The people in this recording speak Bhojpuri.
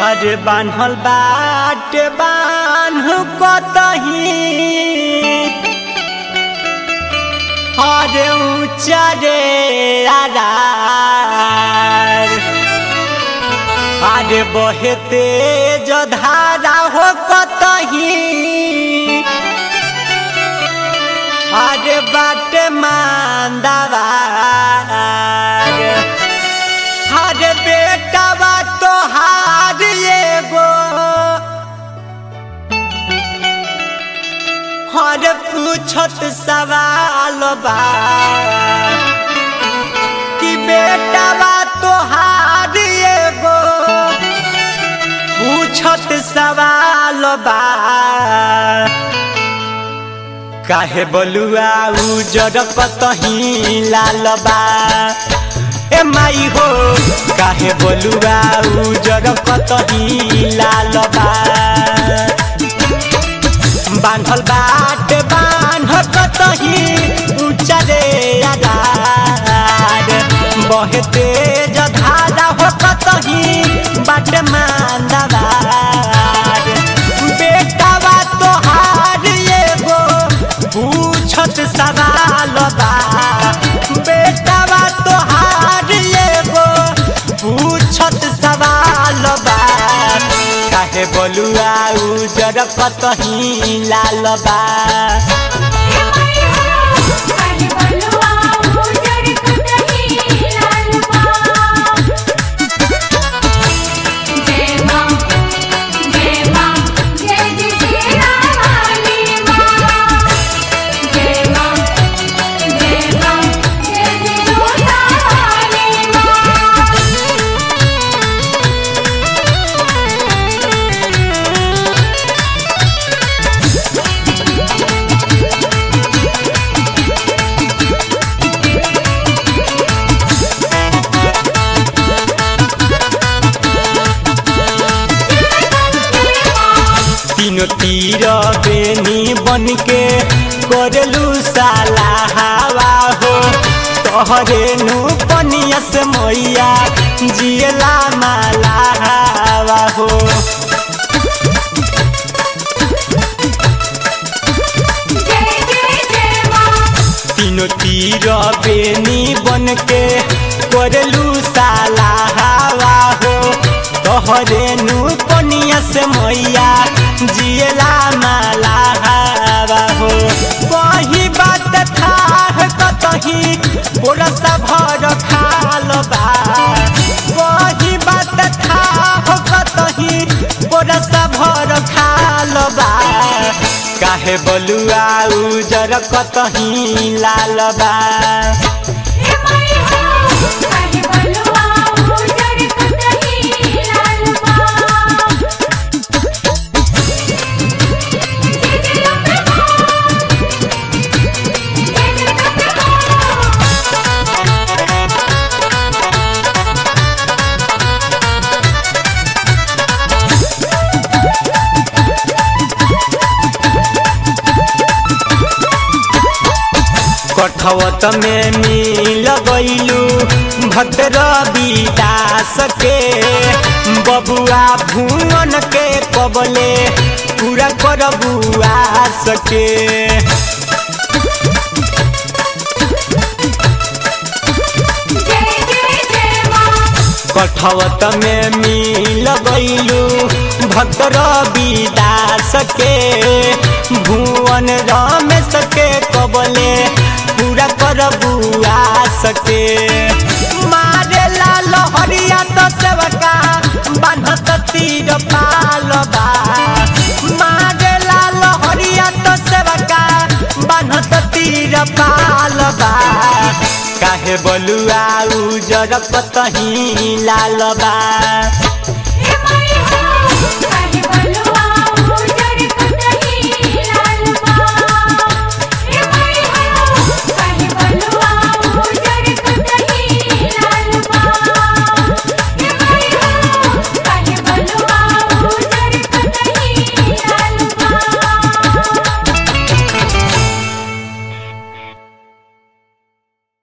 अरे बान्हल बाटे बान्ह कतही अरे ऊँचा रे आधार अरे बहे तेज धारा हो कतही अरे बाटे मांदावार अरे बेटा बा तो हार एगो हर पूछत सवाल बा कि बेटा बा तो हार एगो पूछत सवाल बा काहे बलुआ उजर कतही लाल बा ए माई हो काहे बलुआ उजर कतही लाल बा बान्हल बाट बान्ह कतही ऊँचा रे आधार बहे तेज धारा हो कतही बाट मांदावार बेटा बा तोहार एगो पूछत सवाल बा बेटा बा तोहार एगो पूछत सवाल बा काहे बलुआ उजर कतही लाल बा काहे बलुआ उजड़ कतही लाल बा जय मां जय मां जय जय श्री रानी मां जय मां जय मां जय जय रानी मां तीनों तीर बेनी बन के करलू साला हवा हो तोहरे नु पनिया से मैया जियला माला हवा हो जय जय जय मां तीनों तीर बेनी बन के करलू साला हवा हो तोहरे नु पनिया से मैया जियला माला हवा हो वही बात था कतही पोरसा भर खाल बा वही बात था कतही पोरसा भर खाल बा काहे बलुआ उजर कतही लाल बा हे माई हो काहे बलुआ उजड़ कतही लाल बा जय जय अम्बे मां जय जय अम्बे मां कठवत में मिल गईलू भद्र विदास के बबुआ भुवन के कबले पूरा करबुआ सके जय जय जय मां कठवत में मिल गईलू भद्र विदास के भुवन रमेश के कबले पूरा करबुआ सके मारे लाल हरिया तो सेवका बान्हत तीर पालबा मारे लाल हरिया तो सेवका बान्हत तीर पालबा काहे बलुआ उजर कतही लाल बा